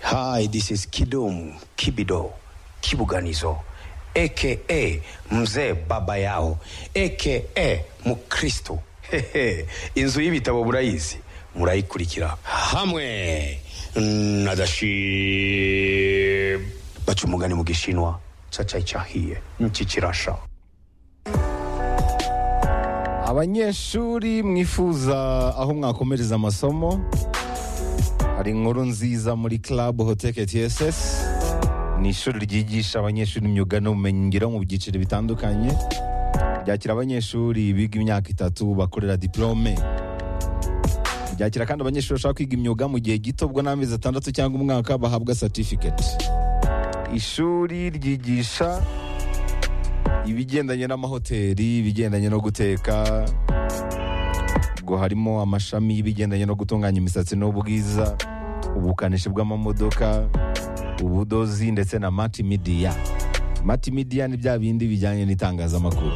Hi, this is Kidum Kibido Kibuganizo aka mzee baba yao aka mukristo Hehe, inzu y'ibitabo murayizi murayikurikira hamwe na dashib baca umugani mu gishinwa cacaicahiye niki kirasha abanyeshuri mwifuza aho mwakomereza amasomo hari inkuru nziza muri club hoteke tss ni ishuri ryigisha abanyeshuri imyuga n'ubumenyingiro mu byiciro bitandukanye ryakira abanyeshuri biga imyaka itatu bakorera diplome ryakira kandi abanyeshuri bashaka kwiga imyuga mu gihe gito bwo n'amezi atandatu cyangwa umwaka bahabwa certificate ishuri ryigisha ibigendanye n'amahoteli ibigendanye no guteka ngo harimo amashami y'ibigendanye no gutunganya imisatsi n'ubwiza ubukanishi bw'amamodoka ubudozi ndetse na mati midiya mati midiya ni bya bindi bijyanye n'itangazamakuru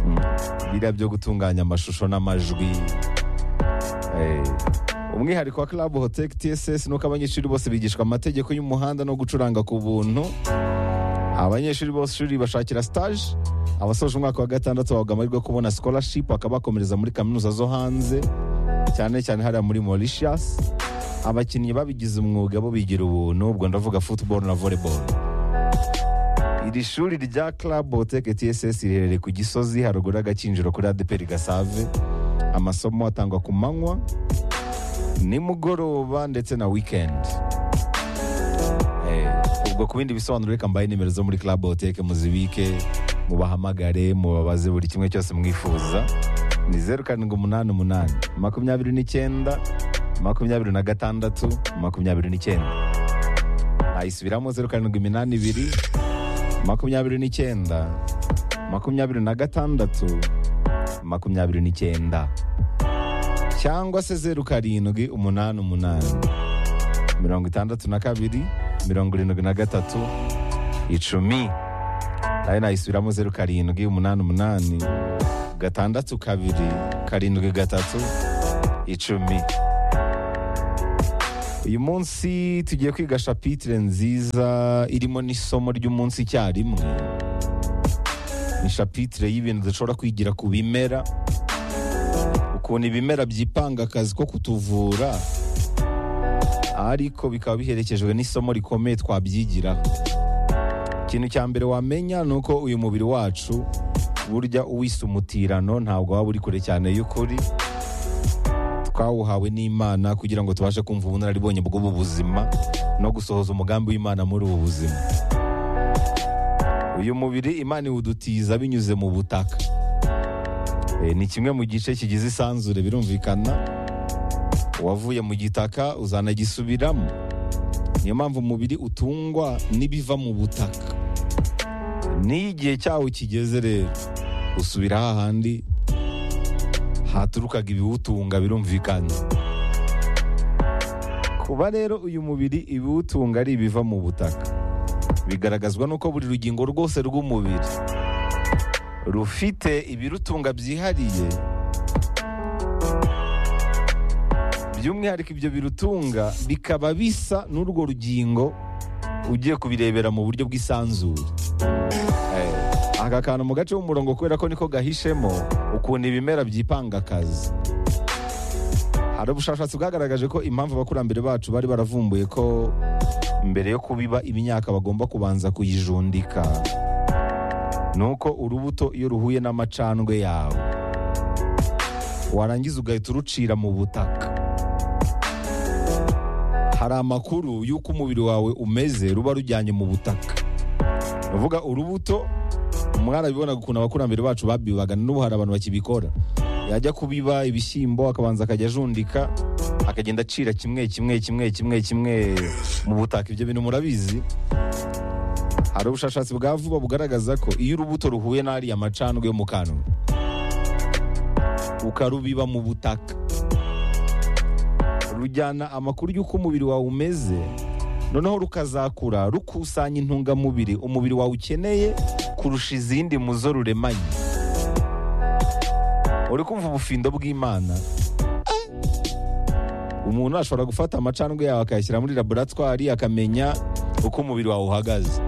Mm. biriya byo gutunganya amashusho n'amajwi Eh, umwihariko wa club hotel tss nuko abanyeshuri bose bigishwa amategeko y'umuhanda no gucuranga ku buntu abanyeshuri bose ishuri bashakira stage abasoje umwaka wa gatandatu bahabwa amahirwe yo kubona scholarship bakaba bakomereza muri kaminuza zo hanze cyane cyane hariya muri Mauritius abakinnyi babigize umwuga bo bigira ubuntu ubwo ndavuga football na volleyball iri shuri rya Club Botec TSS riherereye ku Gisozi haruguru y'agakinjiro kuri ADPR Gasave amasomo atangwa ku manywa nimugoroba ndetse na weekend Eh, ubwo ku bindi bisobanuro reka mbaye nimero zo muri club hoteke muzibike mubahamagare mubabaze buri kimwe cyose mwifuza ni zeru karindwi umunani umunani makumyabiri n'icyenda makumyabiri na gatandatu makumyabiri n'icyenda ayisubiramo zeru karindwi iminani ibiri makumyabiri n'icyenda makumyabiri na gatandatu makumyabiri n'icyenda cyangwa se zeru karindwi umunani umunani mirongo itandatu na kabiri mirongo irindwi na gatatu icumi nayo nayisubiramo zeru karindwi umunani umunani gatandatu kabiri karindwi gatatu icumi uyu munsi tugiye kwiga shapitire nziza irimo n'isomo ry'umunsi icyarimwe ni shapitire y'ibintu dushobora kwigira ku bimera ukuntu ibimera byipanga akazi ko kutuvura ariko bikaba biherekejwe n'isomo rikomeye twabyigiraho ikintu cya mbere wamenya ni uko uyu mubiri wacu burya uwise umutirano ntabwo waba uri kure cyane y'ukuri twawuhawe n'imana kugira ngo tubashe kumva ubunararibonye bw'ubu buzima no gusohoza umugambi w'imana muri ubu buzima uyu mubiri imana iwudutiza binyuze mu butaka Eh, ni kimwe mu gice kigize isanzure birumvikana uwavuye mu gitaka uzanagisubiramo niyo mpamvu umubiri utungwa n'ibiva mu butaka n'iyo igihe cyawo kigeze rero usubira hahandi haturukaga ibiwutunga birumvikana kuba rero uyu mubiri ibiwutunga ari ibiva mu butaka bigaragazwa n'uko buri rugingo rwose rw'umubiri rufite ibirutunga byihariye by'umwihariko ibyo birutunga bikaba bisa n'urwo rugingo ugiye kubirebera mu buryo bw'isanzure Eh, aka kantu mu gace k'umurongo kubera ko niko gahishemo ukuntu ibimera byipanga akazi hari ubushakashatsi bwagaragaje ko impamvu abakurambere bacu bari baravumbuye ko mbere yo kubiba imyaka bagomba kubanza kuyijundika ni uko urubuto iyo ruhuye n'amacandwe yawe warangiza ugahita urucira mu butaka hari amakuru y'uko umubiri wawe umeze ruba rujyanye mu butaka uvuga urubuto mwarabibona ukuntu abakurambere bacu babibaga n'ubu hari abantu bakibikora yajya kubiba ibishyimbo akabanza akajya ajundika akagenda acira kimwe kimwe kimwe kimwe kimwe mu butaka ibyo bintu murabizi hari ubushakashatsi bwa vuba bugaragaza ko iyo urubuto ruhuye n'ariya macandwe yo mu kanwa ukarubiba mu butaka rujyana amakuru y'uko umubiri wawe umeze noneho rukazakura rukusanya intungamubiri umubiri wawe ukeneye kurusha izindi mu zo ruremanye uri kumva ubufindo bw'imana umuntu ashobora gufata amacandwe yawe akayashyira muri laboratwari akamenya uko umubiri wawe uhagaze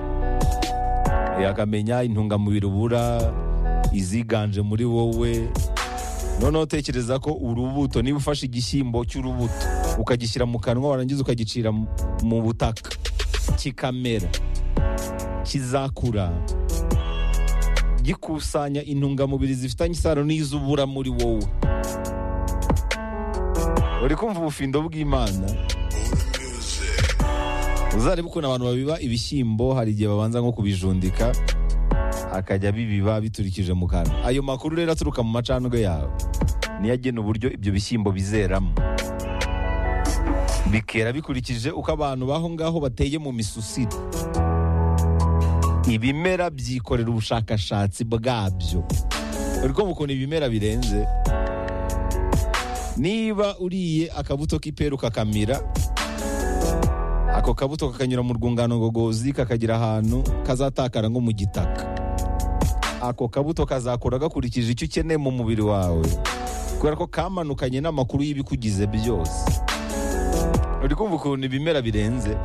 Eh, akamenya intungamubiri ubura iziganje muri wowe noneho utekereza ko urubuto niba ufashe igishyimbo cy'urubuto ukagishyira mu kanwa warangiza ukagicira mu- mu butaka kikamera kizakura gikusanya intungamubiri zifitanye isano n'izubura muri wowe uri kumva ubufindo bw'imana uzarebe ukuntu abantu babiba ibishyimbo hari igihe babanza nko kubijundika akajya bibiba biturikije mu kanwa ayo makuru rero aturuka mu macandwe yawe niyo agena uburyo ibyo bishyimbo bizeramo bikera bikurikije uko abantu baho ngaho bateye mu misusire ibimera byikorera ubushakashatsi bwabyo uri kumva ukuntu ibimera birenze niba uriye akabuto k'iperu kakamira ako kabuto kakanyura mu rwungano ngogozi kakagira ahantu kazatakara nko mu gitaka ako kabuto kazakura gakurikije icyo ukeneye mu mubiri wawe kubera ko kamanukanye n'amakuru y'ibikugize byose uri kumva ukuntu ibimera birenze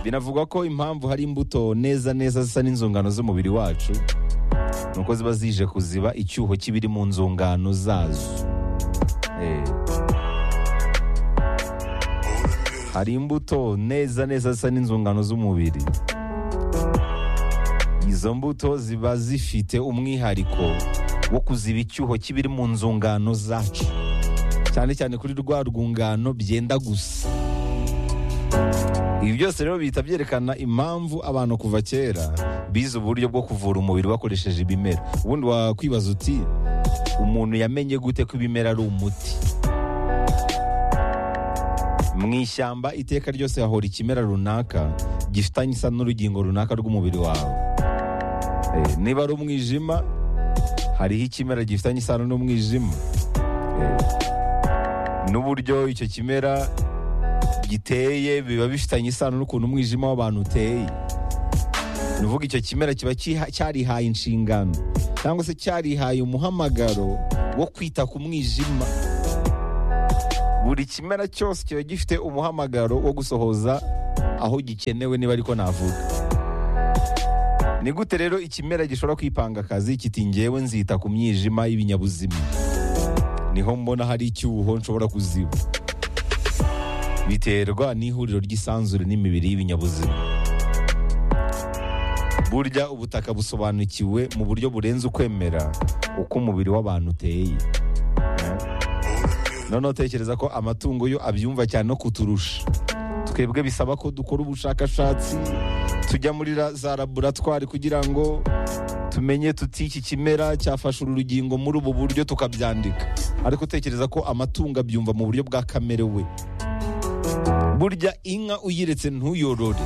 binavugwa ko impamvu hari imbuto neza neza zisa n'inzungano z'umubiri wacu ni uko ziba zije kuziba icyuho kibiri mu nzungano zazo Eh. hari imbuto neza neza zisa n'inzungano z'umubiri izo mbuto ziba zifite umwihariko wo kuziba icyuho kibiri mu nzungano zacu cyane cyane kuri rwa rwungano byenda gusa ibi byose rero bihita byerekana impamvu abantu kuva kera bize uburyo bwo kuvura umubiri bakoresheje ibimera ubundi wakwibaza uti umuntu yamenye gute ko ibimera ari umuti mu ishyamba iteka ryose hahora ikimera runaka gifitanye isa n'urugingo runaka rw'umubiri wawe Eh, niba ari umwijima hariho ikimera gifitanye isano n'umwijima Eh, n'uburyo icyo kimera giteye biba bifitanye isano n'ukuntu umwijima w'abantu uteye ni ukuvuga icyo kimera kiba cyiha- cyarihaye inshingano cyangwa se cyarihaye umuhamagaro wo kwita ku mwijima buri kimera cyose kiba gifite umuhamagaro wo gusohoza aho gikenewe niba ariko navuga ni gute rero ikimera gishobora kwipanga akazi kiti ngewe nzita ku mwijima y'ibinyabuzima niho mbona hari icyuho nshobora kuziba biterwa n'ihuriro ry'isanzure n'imibiri y'ibinyabuzima burya ubutaka busobanukiwe mu buryo burenze ukwemera uko umubiri w'abantu uteye noneho tekereza ko amatungo yo abyumva cyane no kuturusha twebwe bisaba ko dukora ubushakashatsi tujya muri ra- za laboratwari kugira ngo tumenye tuti iki kimera cyafashe uru rugingo muri ubu buryo tukabyandika ariko tekereza ko amatungo abyumva mu buryo bwa kamere we burya inka uyiretse ntuyorore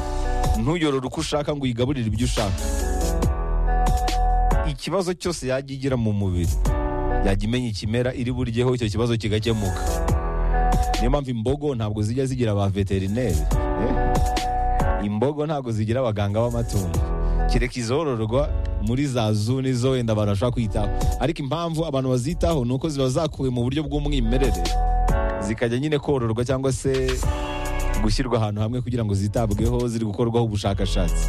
ntuyorore uko ushaka ngo uyigaburire ibyo ushaka ikibazo cyose yajya igira mu mubiri yajya imenya ikimera iri buryeho icyo kibazo kigakemuka niyo mpamvu imbogo ntabwo zijya zigira ba veterineri eh? imbogo ntabwo zigira abaganga b'amatungo kereka izororwa muri za zuni zo wenda abantu bashobora kwitaho ariko impamvu abantu bazitaho ni uko ziba zakuwe mu buryo bw'umwimerere zikajya nyine kororwa cyangwa se gushyirwa ahantu hamwe kugira ngo zitabweho ziri gukorwaho ubushakashatsi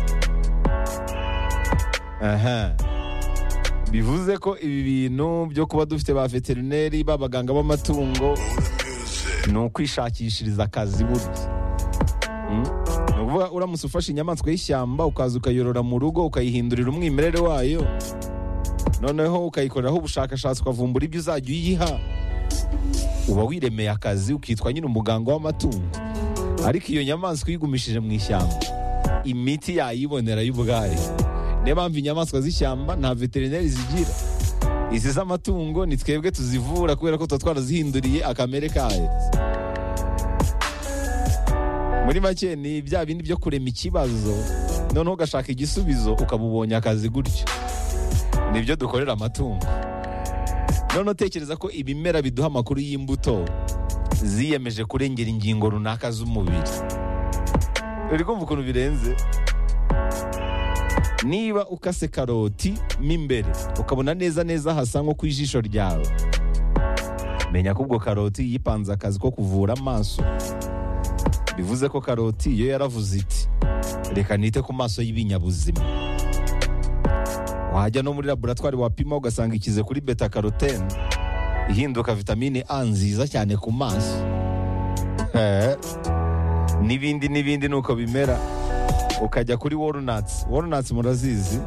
aha bivuze ko ibi bintu byo kuba dufite ba veterineri b'abaganga b'amatungo ni ukwishakishiriza akazi burya Mm? ni ukuvuga uramutse ufashe inyamaswa y'ishyamba ukaza ukayorora mu rugo ukayihindurira umwimerere wayo noneho ukayikoreraho ubushakashatsi ukavumbura ibyo uzajya uyiha uba wiremeye akazi ukitwa nyine umuganga w'amatungo ariko iyo nyamaswa uyigumishije mu ishyamba imiti yayibonera y'ubwayo niyo mpamvu inyamaswa z'ishyamba nta veterineri zigira izi z'amatungo ni twebwe tuzivura kubera ko tuba twarazihinduriye akamere kayo muri make ni bya bindi byo kurema ikibazo noneho ugashaka igisubizo ukaba ubonye akazi gutyo nibyo dukorera amatungo noneho utekereza ko ibimera biduha amakuru y'imbuto ziyemeje kurengera ingingo runaka z'umubiri uri kumva ukuntu birenze niba ukase karoti mo imbere ukabona neza neza hasa nko ku ijisho ryawe menya ko ubwo karoti yipanze akazi ko kuvura amaso bivuze ko karoti yo yaravuze iti reka nite ku maso y'ibinyabuzima wajya no muri laboratwari wapima ugasanga ikize kuri beta karotene ihinduka vitamine a nziza cyane ku maso Eh, n'ibindi n'ibindi nuko bimera ukajya kuri walnuts walnuts murazizi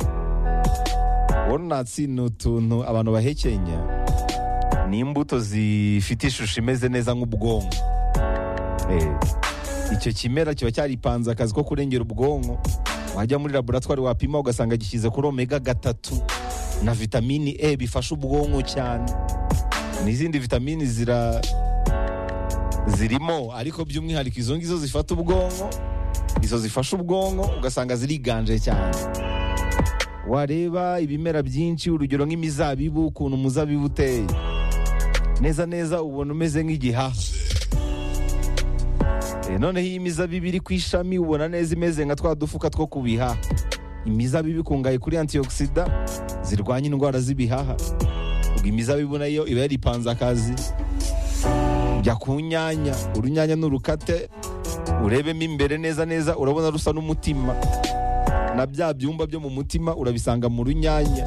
walnuts ni utuntu abantu bahekenya ni imbuto zifite ishusho imeze neza nk'ubwonko Eh, icyo kimera kiba cyaripanze akazi ko kurengera ubwonko wajya muri laboratwari wapima ugasanga gishyize kuri omega gatatu na vitamini e bifasha ubwonko cyane n'izindi vitamini zira zirimo ariko by'umwihariko izo ngizo zifata ubwonko izo zifasha ubwonko ugasanga ziriganje cyane wareba ibimera byinshi urugero nk'imizabibu ukuntu umuzabibu uteye neza neza ubona umeze nk'igihaha Eh, noneho iyi mizabibu iri ku ishami ubona neza imeze nka twa dufuka two kubiha imizabibu ikungahaye kuri antioxida zirwanya indwara z'ibihaha ubwo imizabibu nayo iba yaripanze akazi jya ku nyanya urunyanya n'urukate urebemo imbere neza neza urabona rusa n'umutima na bya byumba byo mu mutima urabisanga mu runyanya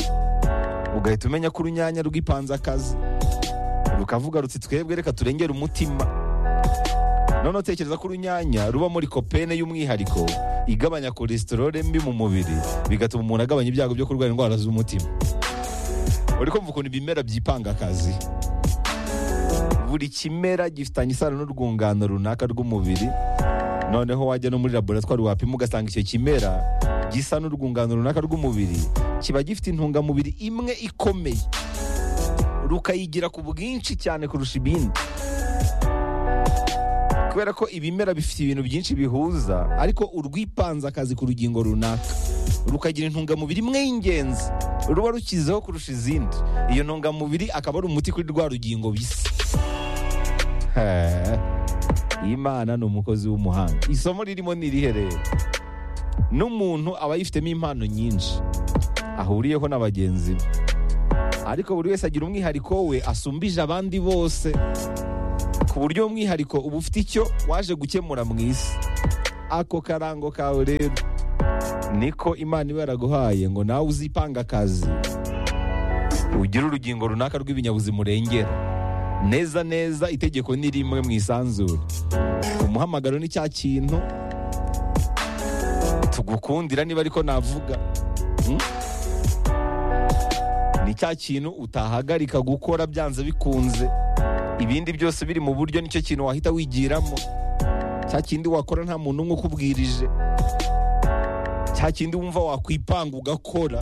ugahita umenya ko urunyanya rwipanze akazi rukavuga ruti twebwe reka turengere umutima none utekereza ko urunyanya ruba muri kopene y'umwihariko igabanya kolesterole mbi mu mubiri bigatuma umuntu agabanya ibyago byo kurwara indwara z'umutima uri kumva ukuntu ibimera byipanga akazi buri kimera gifitanye isano n'urwungano runaka rw'umubiri noneho wajya no muri laboratwari wapima ugasanga icyo kimera gisa n'urwungano runaka rw'umubiri kiba gifite intungamubiri imwe ikomeye rukayigira ku bwinshi cyane kurusha ibindi kubera ko ibimera bifite ibintu byinshi bihuza ariko urwipanze akazi ku rugingo runaka rukagira intungamubiri imwe y'ingenzi ruba rukizeho kurusha izindi iyo ntungamubiri akaba ari umuti kuri rwa rugingo bisa Eh, imana ni umukozi w'umuhanga isomo ririmo ni irihe rero n'umuntu aba yifitemo impano nyinshi ahuriyeho na bagenzi be ariko buri wese agira umwihariko we asumbije abandi bose ku buryo umwihariko uba ufite icyo waje gukemura mu isi ako karango kawe rero niko imana iba yaraguhaye ngo nawe uzipanga akazi ugire urugingo runaka rw'ibinyabuzima urengera neza neza itegeko ni rimwe mu isanzure umuhamagaro ni cya kintu tugukundira niba ariko navuga Hmm? ni cya kintu utahagarika gukora byanze bikunze ibindi byose biri mu buryo nicyo kintu wahita wigiramo cya kindi wakora nta muntu umwe ukubwirije cya kindi wumva wakwipanga ugakora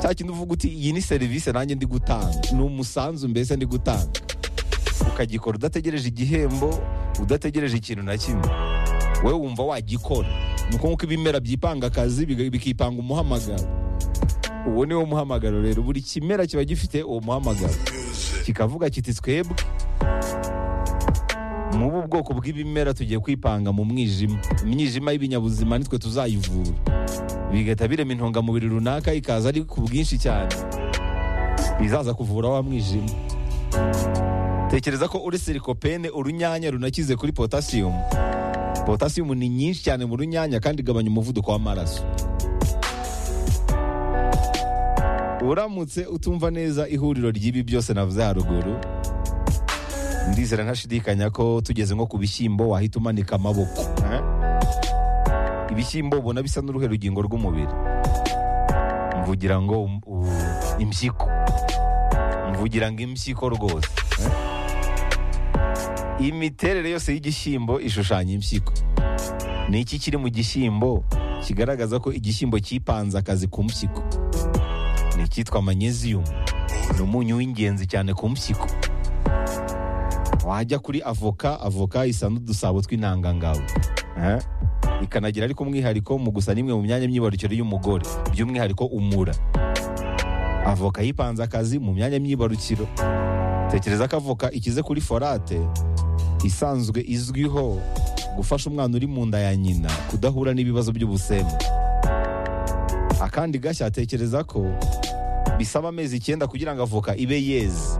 cya kindi uvuga uti iyi ni serivisi nanjye ndi gutanga ni umusanzu mbese ndi gutanga ukagikora udategereje igihembo udategereje ikintu na kimwe wowe wumva wagikora ni uko nk'uko ibimera byipanga akazi biga- bikipanga umuhamagaro uwo ni wo muhamagaro rero buri kimera kiba gifite uwo muhamagaro kikavuga kiti twebwe mubu bwoko bw'ibimera tugiye kwipanga mu mwijima imyijima y'ibinyabuzima nitwe tuzayivura bigahita birema intungamubiri runaka ikaza ari ku bwinshi cyane bizaza kuvura wa mwijima tekereza ko uretse rikopene urunyanya runakize kuri potasiyumu potasiyumu ni nyinshi cyane mu runyanya kandi igabanya umuvuduko w'amaraso uramutse utumva neza ihuriro ry'ibi byose navuze haruguru ndizera ntashidikanya ko tugeze nko ku bishyimbo wahita umanika amaboko eh? ibishyimbo ubona bisa n'uruhe rugingo rw'umubiri mvugira ngo um- u- impyiko mvugira ngo impyiko rwose eh? imiterere yose y'igishyimbo ishushanya impyiko ni iki kiri mu gishyimbo kigaragaza ko igishyimbo cyipanze akazi ku mpyiko ni icyitwa magnesium ni umunyu w'ingenzi cyane ku mpyiko wajya kuri avoka avoka isa n'udusabo tw'intangangabo Eh? ikanagira ariko umwihariko mu gusa n'imwe mu myanya myibarukiro y'umugore by'umwihariko umura avoka yipanze akazi mu myanya myibarukiro tekereza ko avoka ikize kuri forate isanzwe izwiho gufasha umwana uri mu nda ya nyina kudahura n'ibibazo by'ubusembwa akandi gashya tekereza ko bisaba amezi icyenda kugira ngo avoka ibe yeze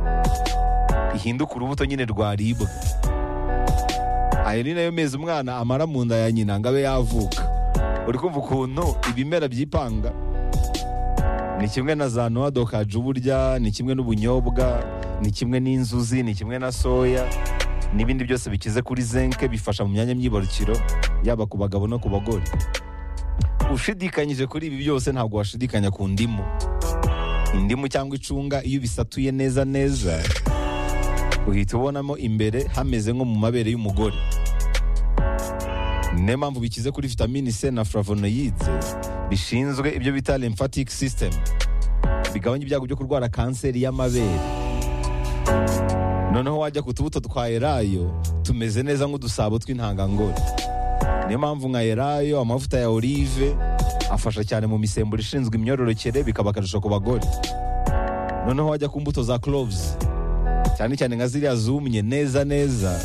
ihinduka urubuto nyine rwaribwa ayo ni nayo mezi umwana amara mu nda ya nyina ngo abe yavuka uri kumva ukuntu ibimera byipanga ni kimwe na za noa dokaje uburya ni kimwe n'ubunyobwa ni kimwe n'inzuzi ni kimwe na soya n'ibindi byose bikize kuri zenke bifasha mu myanya myibarukiro yaba ku bagabo no ku bagore ushidikanyije kuri ibi byose ntabwo washidikanya ku ndimu indimu cyangwa icunga iyo ubisatuye neza neza uhita ubonamo imbere hameze nko mu mabere y'umugore niyo mpamvu bikize kuri vitamini c na flavonoyide bishinzwe ibyo bita lymphatic system bigabanya ibyago byo kurwara kanseri y'amabere noneho wajya ku tubuto twa elayo tumeze neza nk'udusabo tw'intangangore niyo mpamvu nka elayo amavuta ya olive afasha cyane mu misemburo ishinzwe imyororokere bikaba akarusho ku bagore noneho wajya ku mbuto za cloves cyane cyane nka ziriya zumye neza neza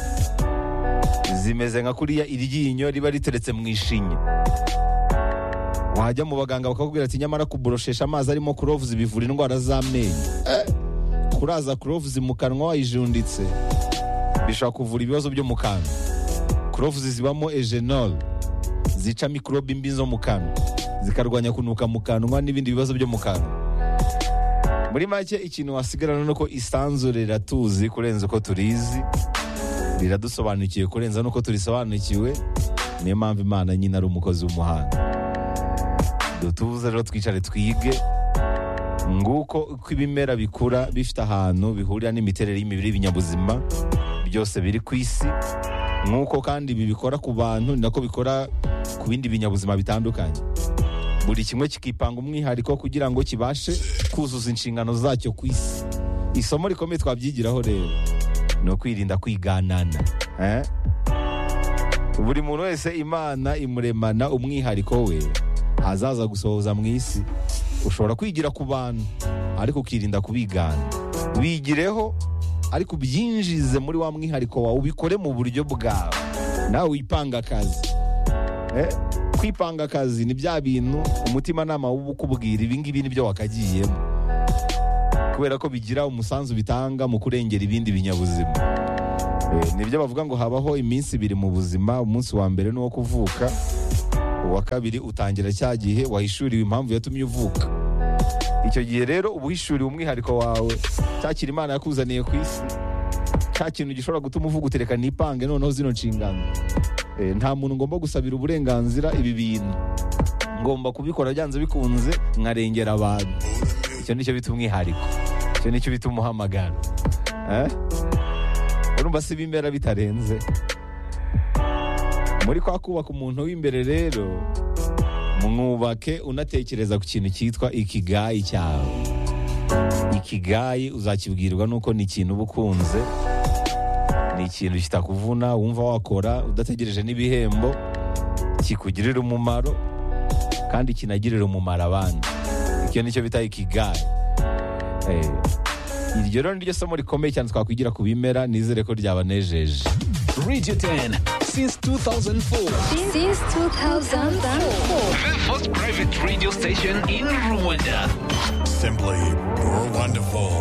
zimeze nka kuriya iryinyo riba riteretse mu ishinya wajya mu baganga bakakubwira ati nyamara kuboroshesha amazi arimo cloves bivura indwara z'amenyo Eh, kuraza cloves mu kanwa wayijunditse bishobora kuvura ibibazo byo mu kanwa cloves zibamo egenol zica mikorobe mbi zo mu kanwa zikarwanya kunuka mu kanwa n'ibindi bibazo byo mu kanwa muri make ikintu wasigarana ni uko isanzure riratuzi kurenza uko turizi riradusobanukiwe kurenza n'uko turisobanukiwe niyo mpamvu imana nyine ari umukozi w'umuhanga dutuze rero twicare twige nguko uko ibimera bikura bifite ahantu bihurira n'imiterere y'imibiri y'ibinyabuzima byose biri ku isi nk'uko kandi ibi bikora ku bantu ni nako bikora ku bindi binyabuzima bitandukanye buri kimwe kikipanga umwihariko kugira ngo kibashe kuzuza inshingano zacyo ku isi isomo rikomeye twabyigiraho rero ni ukwirinda kwiganana eh? buri muntu wese imana imuremana umwihariko we azaza gusohoza mu isi ushobora kwigira ku bantu ariko ukirinda kubigana wigireho ariko ubyinjize muri wa mwihariko wawe ubikore mu buryo bwawe nawe wipanga akazi Eh, kwipanga akazi ni bya bintu umutimanama w'ubukubwira ibingibi ni byo wakagiyemo kubera ko bigira umusanzu bitanga mu kurengera ibindi binyabuzima Eh, nibyo bavuga ngo habaho iminsi ibiri mu buzima umunsi wa mbere ni uwo kuvuka uwa kabiri utangira cya gihe wahishuriwe impamvu yatumye uvuka icyo gihe rero uba uhishuriwe umwihariko wawe cya kintu imana yakuzaniye ku isi cya kintu gishobora gutuma uvuga utereka nipange noneho zino nshingano Eh, nta muntu ngomba gusabira uburenganzira ibi bintu ngomba kubikora byanze bikunze nkarengera abantu icyo nicyo bita umwihariko icyo nicyo bita umuhamagaro Eh? urumva si ibimera bitarenze muri kwa kubaka umuntu w'imbere rero mwubake unatekereza ku kintu cyitwa ikigayi cyawe ikigayi uzakibwirwa nuko ni ikintu uba ukunze ni ikintu kitakuvuna wumva wakora udategereje n'ibihembo kikugirira umumaro kandi kinagirira umumaro abandi icyo nicyo bita ikigayi Eh, iryo rero niryo somo rikomeye cyane twakwigira ku bimera nizere ko ryabanejeje Radio 10 since 2004. Since 2004. The first private radio station in Rwanda. Simply wonderful.